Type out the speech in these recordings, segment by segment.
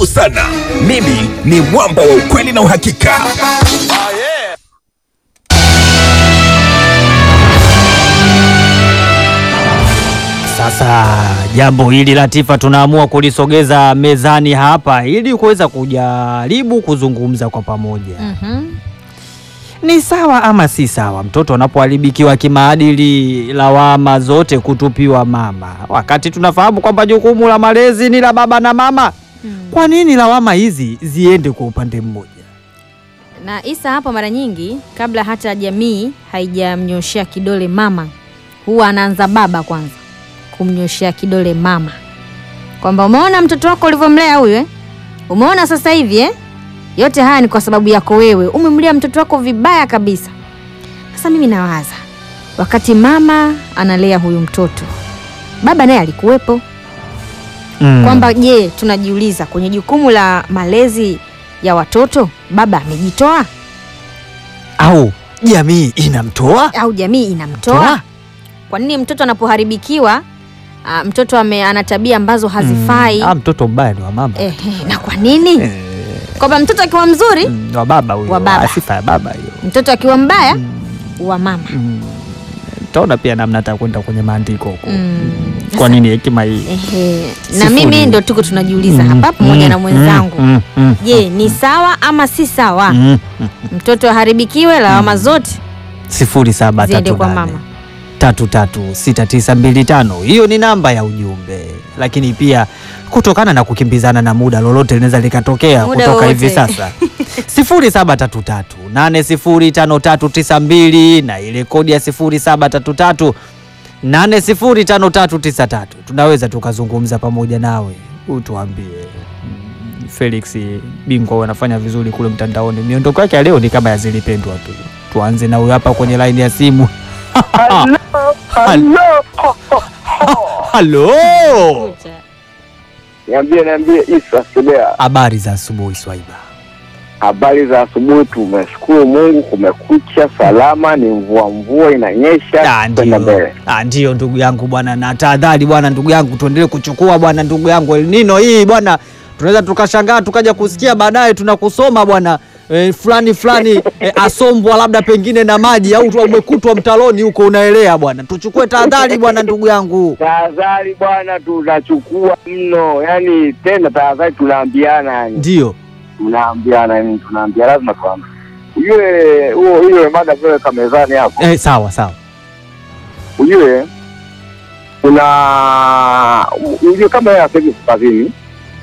karibu sana. Mimi ni mwamba wa ukweli na uhakika. Sasa jambo hili Latifa, tunaamua kulisogeza mezani hapa ili kuweza kujaribu kuzungumza kwa pamoja. Mhm. Ni sawa ama si sawa mtoto anapoharibikiwa kimaadili, lawama zote kutupiwa mama, wakati tunafahamu kwamba jukumu la malezi ni la baba na mama? Kwa nini lawama hizi ziende kwa upande mmoja? Na Isa hapo mara nyingi kabla hata jamii haijamnyoshea kidole mama, huwa anaanza baba kwanza kumnyoshea kidole mama, kwamba umeona mtoto wako ulivyomlea huyu eh? Umeona sasa hivi eh? Yote haya ni kwa sababu yako wewe, umemlea mtoto wako vibaya kabisa. Sasa mimi nawaza, wakati mama analea huyu mtoto, baba naye alikuwepo Mm. kwamba je, tunajiuliza kwenye jukumu la malezi ya watoto baba amejitoa au jamii inamtoa au jamii inamtoa? Toa? Kwa nini mtoto anapoharibikiwa ah, mtoto ame, ana tabia ambazo hazifai Mm. Ah, mtoto mbaya ni wa mama eh, eh, na kwa nini kwamba mtoto akiwa mzuri Mm, wa baba huyo, Wa baba. Ah, sifa ya baba hiyo. mtoto akiwa mbaya wa mama Mm. Taona pia namna hata kwenda kwenye maandiko huko. Mm. Kwa nini hekima hii? Ehe. na Sifuri. mimi ndo tuko tunajiuliza hapa pamoja na mwenzangu Mm, mm, je ni sawa ama si sawa mm, mm. mtoto aharibikiwe lawama zote sifuri saba ziende tatu kwa nane mama tatu tatu sita tisa mbili tano. Hiyo ni namba ya ujumbe, lakini pia kutokana na kukimbizana na muda, lolote linaweza likatokea Muda kutoka wowote. hivi sasa sifuri saba tatu tatu nane sifuri tano tatu tisa mbili na ile kodi ya sifuri saba tatu tatu nane sifuri tano tatu tisa tatu. Tunaweza tukazungumza pamoja nawe, utuambie mm, Felix bingwa wanafanya vizuri kule mtandaoni. Miondoko yake ya leo ni kama ya zilipendwa tu. Tuanze na huyo hapa kwenye laini ya simu. Halo, Niambie, niambie Isa Sebea, habari za asubuhi Swaiba. habari za asubuhi. Tumeshukuru Mungu, kumekucha salama, ni mvua mvua inanyesha, Ah, kwenda ndio. mbele. Ah, ndio ndugu yangu bwana, na tahadhari bwana, ndugu yangu, tuendelee kuchukua bwana, ndugu yangu, El Nino hii bwana, tunaweza tukashangaa tukaja kusikia baadaye tunakusoma bwana eh, fulani fulani eh, asombwa labda pengine na maji au tu umekutwa mtaloni huko unaelea bwana. Tuchukue tahadhari bwana, ndugu yangu. Tahadhari bwana, tunachukua mno, yani tena tahadhari tunaambiana, yani Ndio tunaambiana, yani tunaambia, lazima tuambie. Ujue huo hiyo mada vile mezani hapo, eh, sawa sawa. ujue kuna ujue kama yeye asemi kazini,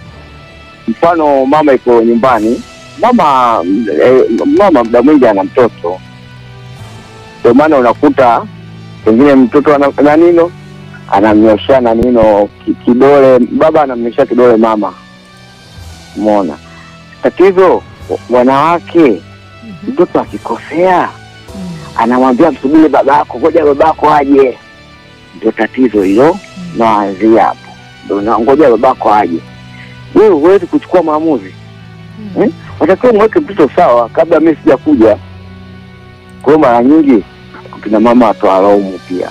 mfano mama iko nyumbani, mama eh, mama muda mwingi ana mtoto, ndio maana unakuta pengine mtoto ana na nino anamnyoshea na nino ki- kidole, baba anamnyoshea kidole mama. Umeona tatizo, wa- wanawake, mtoto akikosea anamwambia msubiri babako, ngoja babako aje. Ndio tatizo hilo, naanzia hapo, ndio na- ngoja babako aje. Wewe huwezi kuchukua maamuzi eh? Watakiwa mweke mtoto sawa kabla mimi sijakuja. Kwa hiyo mara nyingi kina mama watoalaumu pia.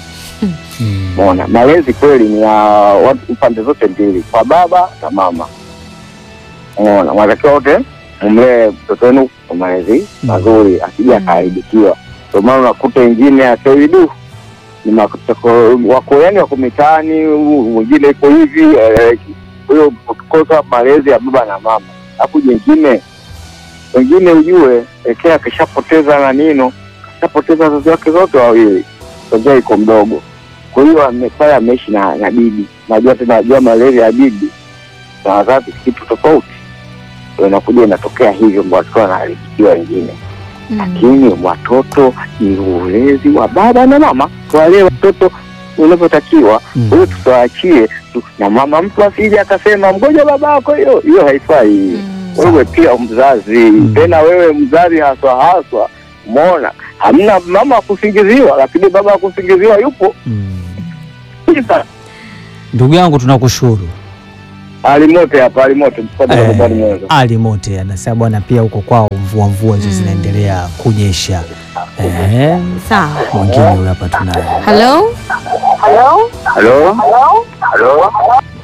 Umeona, malezi kweli ni ya watu pande zote mbili, kwa baba na mama. Umeona, wanatakiwa wote mlee mtoto wenu kwa malezi mazuri, asije akaharibikiwa. Ndio maana unakuta wengine asaidu ni makutako- wako yani wako mitaani, mwingine iko hivi eh, kwa hiyo ukikosa malezi ya baba na mama, alafu jengine wengine ujue ekea akishapoteza na nino akishapoteza wazazi wake zote wawili, tokea iko mdogo. Kwa hiyo ame- pale ameishi na, na bibi, najua tena najua malezi ya bibi na wazazi kitu tofauti, Ndio inakuja inatokea hivyo, ndo watoto wanaharibikiwa wengine lakini watoto ni ulezi wa baba na mama, tuwalee watoto unavyotakiwa. Mm. Kwa hiyo tusiwaachie tu- na mama, mtu asije akasema mgoja babako, hiyo hiyo haifai. Wewe pia mzazi, tena wewe mzazi haswa haswa, umeona, hamna mama akusingiziwa, lakini baba akusingiziwa yupo. Sasa, Ndugu yangu tunakushukuru. alimote hapa, alimote mfano Eh, kwa mwanzo. Ali Mote anasema bwana, pia huko kwao mvua mvua hizo zinaendelea kunyesha. Eh, Sawa. mwingine huyu hapa tunaye. Halo? Halo, halo,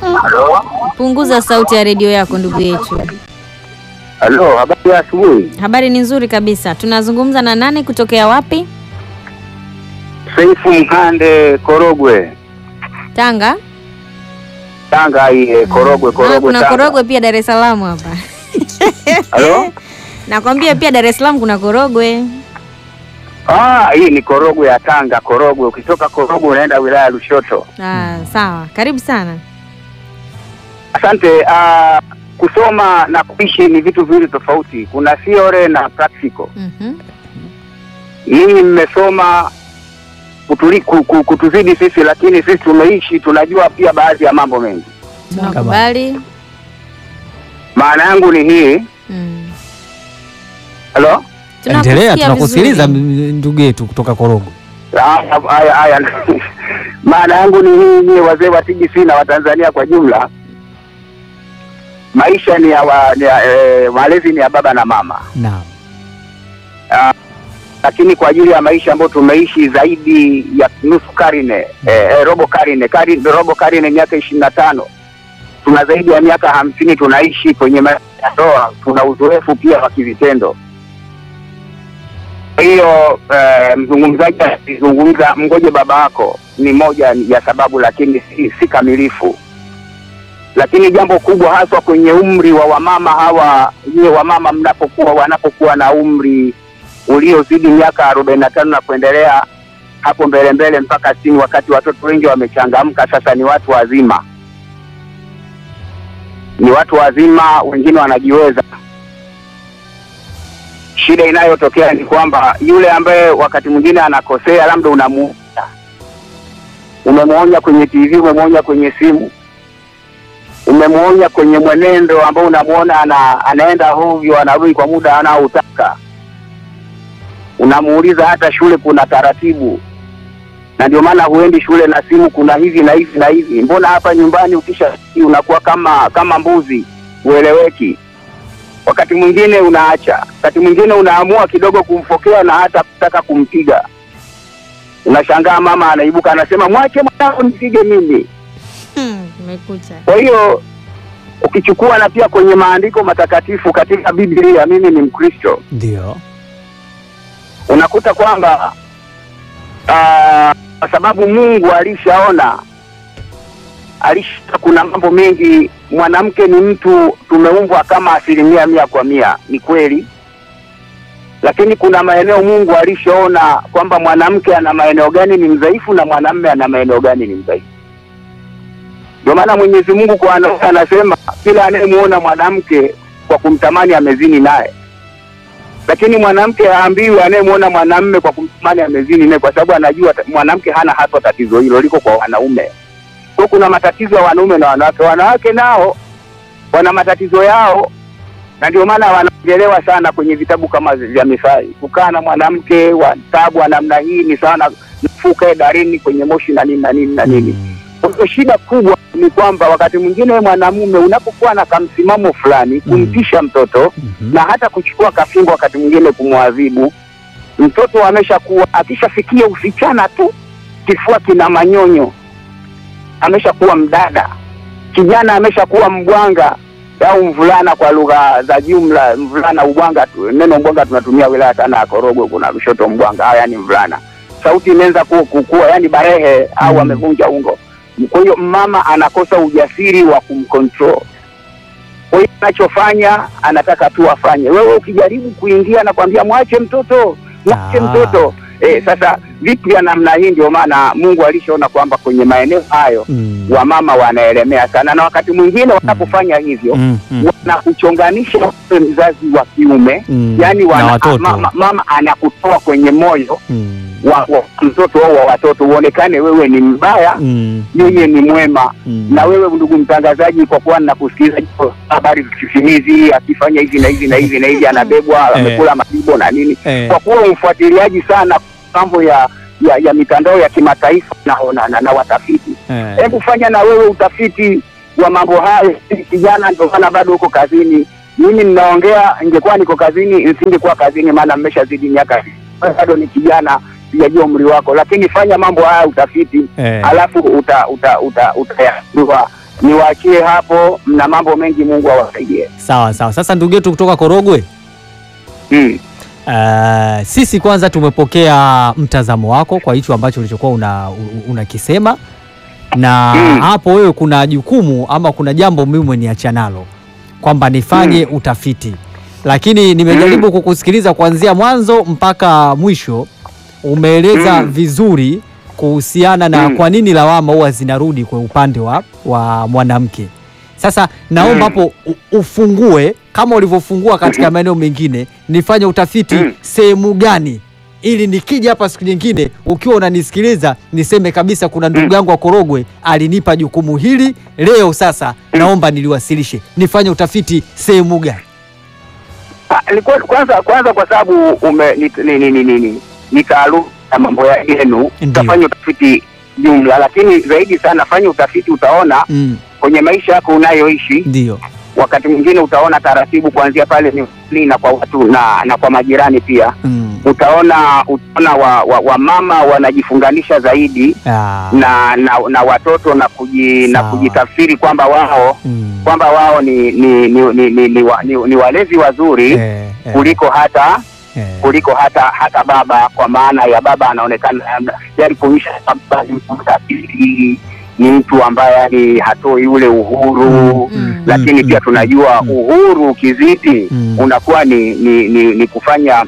Halo, Punguza sauti ya redio yako ndugu yetu. halo, habari ya asubuhi. Habari ni nzuri kabisa. Tunazungumza na nani kutokea wapi? Seifu Mkande, Korogwe, Tanga. Tanga. Hii Korogwe, Ah, Korogwe, kuna Tanga. Korogwe pia Dar es Salaam hapa. Halo, Nakwambia pia Dar es Salaam kuna Korogwe. ah, hii ni Korogwe ya Tanga. Korogwe, ukitoka Korogwe unaenda wilaya ya Lushoto. Ah, sawa. Karibu sana. Asante. Ah, kusoma na kuishi ni vitu viwili tofauti. Kuna theory na practical. Mhm. Ninyi mmesoma kutuli, ku- ku- kutuzidi sisi, lakini sisi tumeishi, tunajua pia baadhi ya mambo mengi. Tunakubali. Maana yangu ni hii. Mm. Halo, Endelea, Tunakusikia tunakusikiliza vizuri. m- ndugu yetu kutoka Korogwe. haya haya, haya. maana yangu ni hii, nyie wazee wa TGC na Watanzania kwa jumla, maisha ni ya, wa, ni ya eh, malezi ni ya baba na mama Naam. lakini kwa ajili ya maisha ambayo tumeishi zaidi ya nusu karne eh, eh, robo karne kari, robo karne miaka ishirini na tano tuna zaidi ya miaka hamsini tunaishi kwenye maisha ya ndoa, tuna uzoefu pia wa kivitendo. Kwa hiyo eh, mzungumzaji alizungumza mgoje baba wako ni moja ya sababu, lakini si, si kamilifu. Lakini jambo kubwa haswa kwenye umri wa wamama hawa, nyie wamama mnapokuwa wanapokuwa na umri uliozidi miaka arobaini na tano na kuendelea hapo mbele mbele mpaka sitini, wakati watoto wengi wamechangamka, sasa ni watu wazima, ni watu wazima, wengine wanajiweza. Shida inayotokea ni kwamba yule ambaye wakati mwingine anakosea, labda unamuonya, umemwonya kwenye TV, umemwonya kwenye simu, umemwonya kwenye mwenendo ambao unamwona ana, anaenda hovyo, anarudi kwa muda anaoutaka unamuuliza hata shule kuna taratibu, na ndio maana huendi shule na simu, kuna hivi na hivi na hivi. Mbona hapa nyumbani ukisha unakuwa kama kama mbuzi, ueleweki. Wakati mwingine unaacha, wakati mwingine unaamua kidogo kumfokea na hata kutaka kumpiga. Unashangaa mama anaibuka anasema, mwache mwanangu nipige mimi. Hmm, Umekucha. Kwa hiyo ukichukua na pia kwenye maandiko matakatifu katika Biblia, mimi ni Mkristo, Ndio. unakuta kwamba ah, kwa sababu Mungu alishaona alisha, kuna mambo mengi. Mwanamke ni mtu tumeumbwa kama asilimia mia kwa mia, ni kweli, lakini kuna maeneo Mungu alishaona kwamba mwanamke ana maeneo gani ni mdhaifu na mwanamume ana maeneo gani ni mdhaifu. Ndio maana Mwenyezi Mungu kwa wanaume anasema kila anayemuona mwanamke kwa kumtamani amezini naye lakini mwanamke haambiwi anayemwona mwanamme kwa kumtamani amezini naye, kwa sababu anajua ta- mwanamke hana haswa tatizo hilo, liko kwa wanaume. Kwa kuna matatizo ya wanaume na wanawake. Wanawake nao wana matatizo yao, na ndio maana wanaongelewa sana kwenye vitabu kama vya Mithali. Kukaa na mwanamke wa tabu wa namna hii ni sana nafuka darini kwenye moshi na nini na nini na nini. Mm. Kwa hiyo shida kubwa ni kwamba wakati mwingine wewe mwanamume unapokuwa na kamsimamo fulani kumtisha mtoto Mhm. na hata kuchukua kafingo wakati mwingine kumwadhibu mtoto. Ameshakuwa akishafikia usichana tu, kifua kina manyonyo, ameshakuwa mdada. Kijana ameshakuwa mbwanga au mvulana, kwa lugha za jumla, mvulana ubwanga tu. Neno mbwanga tunatumia wilaya sana ya Korogwe, kuna Lushoto mbwanga, haya yani mvulana. Sauti imeanza ku- kukua, yani barehe au Mm. amevunja ungo. Kwa hiyo mama anakosa ujasiri wa kumcontrol kwa hiyo anachofanya anataka tu afanye. Wewe ukijaribu kuingia na kwambia mwache mtoto, mwache Ah. mtoto eh, sasa vitu vya namna hii, ndio maana Mungu alishaona kwamba kwenye maeneo hayo Mm. wamama wanaelemea sana, na wakati mwingine wanapofanya hivyo Mm. Mm. wanakuchonganisha wewe mzazi wa kiume Mm. yani na wana, watoto. mama, mama anakutoa kwenye moyo Mm. wa, wa mtoto au wa watoto, uonekane wewe ni mbaya, Mm. yeye ni mwema Mm. na wewe ndugu mtangazaji, kwa kuwa ninakusikiliza jiko habari zikifimizi, akifanya hivi na hivi na hivi na hivi, anabebwa Eh. amekula majibo na nini, Eh. kwa kuwa umfuatiliaji sana mambo ya ya, ya mitandao ya kimataifa na, na, na, na watafiti, Eh. hebu fanya na wewe utafiti wa mambo hayo. Kijana, ndio maana bado uko kazini. Mimi ninaongea, ingekuwa niko kazini nisingekuwa kazini, maana mmeshazidi miaka, bado ni kijana, sijajua umri wako, lakini fanya mambo haya utafiti Eh. alafu uta uta uta utayajua niwaachie hapo, mna mambo mengi, Mungu awasaidie. Sawa sawa. Sasa ndugu yetu kutoka Korogwe, Mm. uh, sisi kwanza tumepokea mtazamo wako kwa hicho ambacho ulichokuwa una, u- unakisema na Mm. hapo wewe kuna jukumu ama kuna jambo mimi umeniacha nalo kwamba nifanye utafiti, lakini nimejaribu kukusikiliza kuanzia mwanzo mpaka mwisho. Umeeleza Mm. vizuri kuhusiana na Mm. kwa nini lawama huwa zinarudi kwa upande wa, wa mwanamke. Sasa naomba Mm. hapo u- ufungue kama ulivyofungua katika maeneo mengine, nifanye utafiti Mm. sehemu gani ili nikija hapa siku nyingine ukiwa unanisikiliza niseme kabisa kuna ndugu Mm. yangu wa Korogwe alinipa jukumu hili leo, sasa naomba niliwasilishe. Nifanye utafiti sehemu gani? Ah, ni kwa- kwanza kwanza kwa sababu ume ni, ni, ni, ni, ni, ni, ni taaluma ya mambo ya yenu, Ndiyo. utafanya utafiti jumla, lakini zaidi sana fanya utafiti, utaona Mm, kwenye maisha yako unayoishi ndio wakati mwingine utaona taratibu kuanzia pale nyumbani na kwa watu na, na kwa majirani pia mm. utaona utaona wa, wa, wa mama wanajifunganisha zaidi Ah, na, na na watoto na kuji, na Sawa. kujitafsiri kwamba wao mm. kwamba wao ni ni ni, ni, ni, ni, wa- ni, ni walezi wazuri Eh, eh, kuliko hata eh. kuliko hata hata baba, kwa maana ya baba anaonekana labda- yani kuonyesha baba ni mtu mtafiti, ni mtu ambaye yani hatoi ule uhuru Mm. lakini Mm, pia mm, tunajua mm. uhuru ukizidi Mm. unakuwa ni, ni, ni, ni kufanya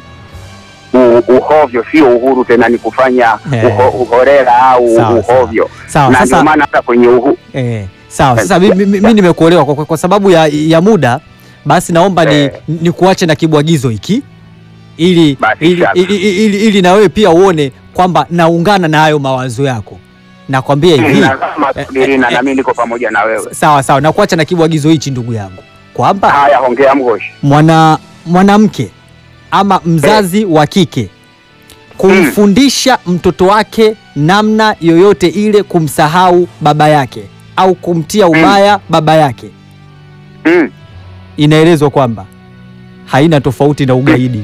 u, uhovyo, sio uhuru tena, ni kufanya Eh. uho, uhorera au Sawa, sawa. uhovyo, Sawa, na sasa ndio maana hata kwenye uhu, Eh, sawa sasa mi, mi, mi nimekuelewa kwa, kwa, kwa sababu ya, ya muda basi naomba ni, Eh. ni kuache na kibwagizo hiki ili, Basi ili, shaka. ili, ili, ili, ili na wewe pia uone kwamba naungana na hayo mawazo yako nakwambia hivi nazama subirina, eh, na mimi niko pamoja na wewe. sawa sawa na kuacha na kibwagizo hichi ndugu yangu kwamba Haya, hongea Mgoshi. mwana mwanamke ama mzazi wa kike kumfundisha mtoto wake namna yoyote ile kumsahau baba yake au kumtia ubaya baba yake Mm. inaelezwa kwamba haina tofauti na ugaidi.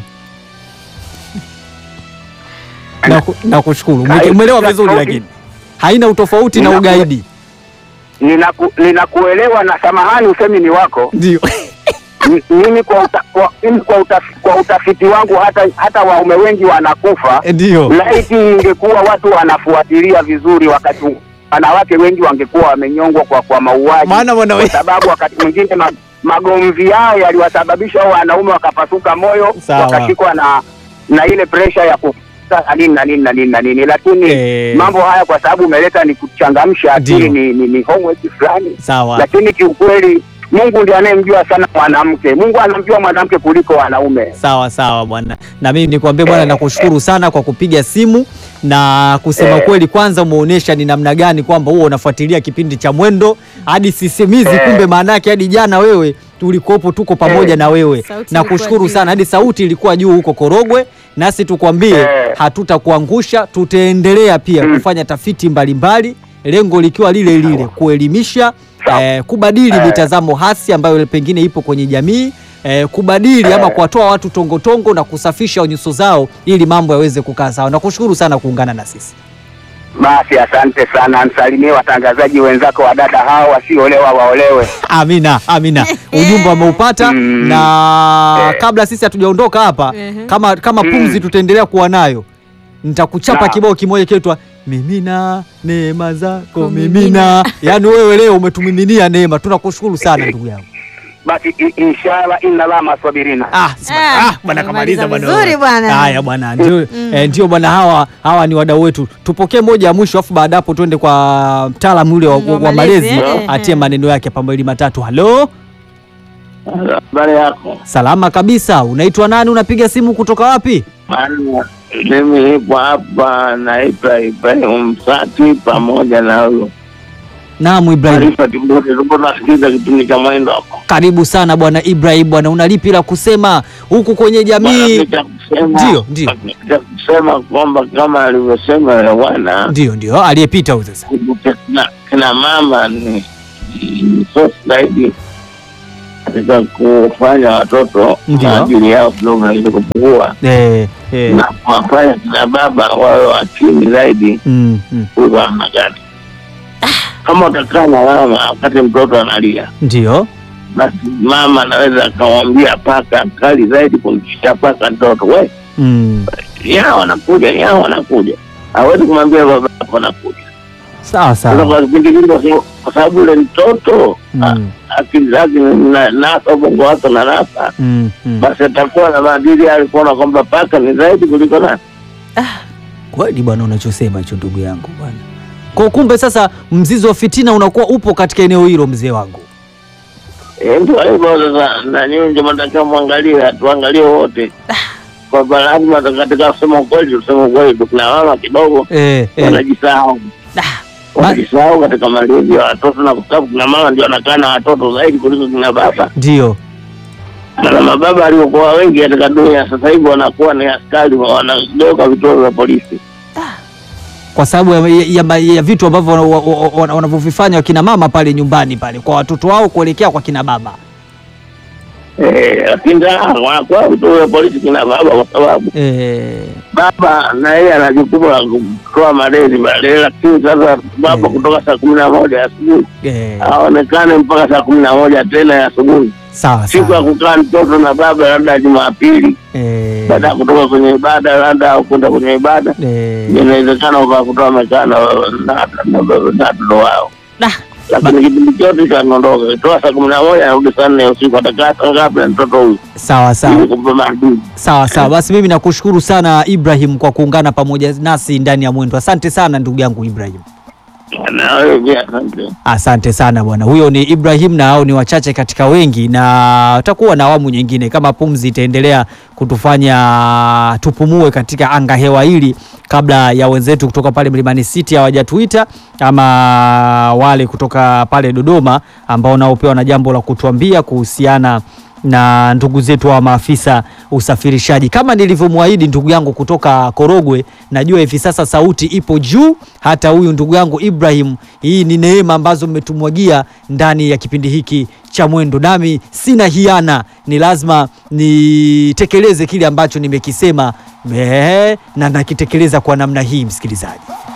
na, ku- na kushukuru Ume- Haina umeelewa vizuri, tofauti. lakini haina utofauti na Ninaku- ugaidi. Ninaku, ninakuelewa na samahani, usemi ni wako Ndio M- mimi kwa, uta, kwa, mimi kwa, utafi, kwa utafiti wangu hata hata waume wengi wanakufa ndio laiti ingekuwa watu wanafuatilia vizuri, wakati wanawake wengi wangekuwa wamenyongwa kwa kwa mauaji, maana mwana kwa sababu wakati mwingine ma, magomvi yao yaliwasababisha hao wanaume wakapasuka moyo, Sawa. wakashikwa na na ile presha ya kufuta na nini na nini na nini na nini, lakini Eh. mambo haya kwa sababu umeleta ni kuchangamsha akili, Ndio. ni, ni, ni homework fulani sawa lakini kiukweli Mungu ndiye anayemjua sana mwanamke. Mungu anamjua mwanamke kuliko wanaume. sawa sawa bwana, na mimi nikwambie bwana, nakushukuru sana kwa kupiga simu na kusema Eh. kweli. Kwanza umeonyesha ni namna gani kwamba huo unafuatilia kipindi cha Mwendo hadi sisimizi, Eh. kumbe maana yake hadi jana wewe tulikopo tuko pamoja Eh. na wewe. Sauti Nakushukuru ilikuwa sana, juu. hadi sauti ilikuwa juu huko Korogwe, nasi tukwambie Eh. hatutakuangusha, tutaendelea pia Mm. kufanya tafiti mbalimbali, lengo likiwa lile lile, kuelimisha Sawa. eh, kubadili Eh. mitazamo hasi ambayo pengine ipo kwenye jamii eh, kubadili ama Eh. kuwatoa watu tongotongo na kusafisha nyuso zao ili mambo yaweze kukaa sawa. Nakushukuru sana kuungana na sisi. Basi asante sana, msalimie watangazaji wenzako wa dada hao wasiolewa waolewe. Amina, amina. Ujumbe wameupata Mm. na Eh. kabla sisi hatujaondoka hapa Mhm. kama kama Mm. pumzi tutaendelea kuwa nayo, nitakuchapa Sawa. kibao kimoja kitwa mimina neema zako Kumimina. mimina. Yaani wewe leo umetumiminia neema, tunakushukuru sana ndugu yangu. Basi i- inshallah inna la maswabirina. Ah, sima- Ah, ah, bwana kamaliza umemaliza bwana. vizuri bwana. Haya bwana, ndio eh, ndio bwana, hawa hawa ni wadau wetu. Tupokee moja ya mwisho, afu baada hapo tuende kwa mtaalamu yule wa, Mm, wa wa malezi malezi, eh, atie eh. maneno yake hapa mawili matatu. Halo, Habari yako? salama kabisa. Unaitwa nani? Unapiga simu kutoka wapi? Maana mimi nipo hapa naitwa Ibrahim Msati pamoja na huyo Naam, Ibrahim, Arifa Timbori, tulikuwa tunasikiza kipindi cha mwendo hapo. karibu sana bwana Ibrahim. Bwana, una lipi la kusema huku kwenye jamii? Bwana, cha kusema- Ndio, ndio. cha kusema kwamba kama alivyosema yule bwana Ndio, ndio aliyepita huyu sasa. kina, kina mama ni ni source zaidi katika kufanya watoto Ndio. maadili yao kidogo naweza kupungua Eh, eh. na kuwafanya kina baba wawe wa chini zaidi Mm, mm. kuwa namna gani. kama utakaa na mama wakati mtoto analia, Ndio. basi mama anaweza akamwambia paka kali zaidi kumshia paka mtoto, we Mm. yao wanakuja, yao wanakuja, hawezi kumwambia baba yako anakuja. Sawa Sasa sawa. kwa kipindi kile, kwa sababu- kwa sababu yule mtoto a- Mm. akili zake na nasa ubongo wake na nasa, Mm. Mm. basi atakuwa na maadili ya kuona kwamba paka ni zaidi kuliko nani. Kweli bwana, unachosema hicho ndugu yangu bwana. Kwa kumbe sasa mzizi wa fitina unakuwa upo katika eneo hilo, mzee wangu. Eh, Ndio hivyo sasa, na nyinyi ndio mnatakiwa mwangalie, tuangalie wote kwamba lazima katika kusema ukweli, tuseme ukweli. Kuna mama kidogo Eh, eh. wanajisahau, Ah, wanajisahau katika malezi ya watoto, na kwa sababu kuna mama ndio anakaa na watoto zaidi kuliko kina baba, Ndio. na mababa aliokuwa wengi katika dunia sasa hivi wanakuwa ni askari, wanageuka vituo vya polisi. Kwa sababu ya, ya, ya, ya vitu ambavyo wana- wa- wa- wanavyovifanya wakina mama pale nyumbani pale kwa watoto wao kuelekea kwa kina baba. Eh, lakini ah, wanakuwa vituo vya polisi kina baba, kwa sababu Eh, baba na yeye ana jukumu la kutoa malezi pale, lakini sasa baba Eh. kutoka saa kumi na moja asubuhi eh, aonekane mpaka saa kumi na moja tena ya asubuhi. sawa Siku ya sawa. kukaa mtoto na baba labda Jumapili, Eh, baada ya kutoka kwenye ibada labda au kwenda kwenye ibada, eh, inawezekana ukakutoa mekana na na- na watoto wao, nah, lakini kipindi chote kanaondoka toa saa kumi na moja narudi saa nne ya usiku, atakaa saa ngapi na mtoto huyu sawa sawa. ili kumpa maadili. Sawa sawa, basi mimi nakushukuru sana Ibrahim kwa kuungana pamoja nasi ndani ya Mwendo. Asante sana ndugu yangu Ibrahim, Na wewe pia asante. asante sana bwana. Huyo ni Ibrahim na hao ni wachache katika wengi, na utakuwa na awamu nyingine kama pumzi itaendelea kutufanya tupumue katika anga hewa hili, kabla ya wenzetu kutoka pale Mlimani City hawajatuita ama wale kutoka pale Dodoma ambao nao pia wana jambo la kutuambia kuhusiana na ndugu zetu wa maafisa usafirishaji. Kama nilivyomwahidi ndugu yangu kutoka Korogwe, najua hivi sasa sauti ipo juu. Hata huyu ndugu yangu Ibrahim, hii ni neema ambazo mmetumwagia ndani ya kipindi hiki cha Mwendo, nami sina hiana, ni lazima nitekeleze kile ambacho nimekisema, ehe, na nakitekeleza kwa namna hii, msikilizaji.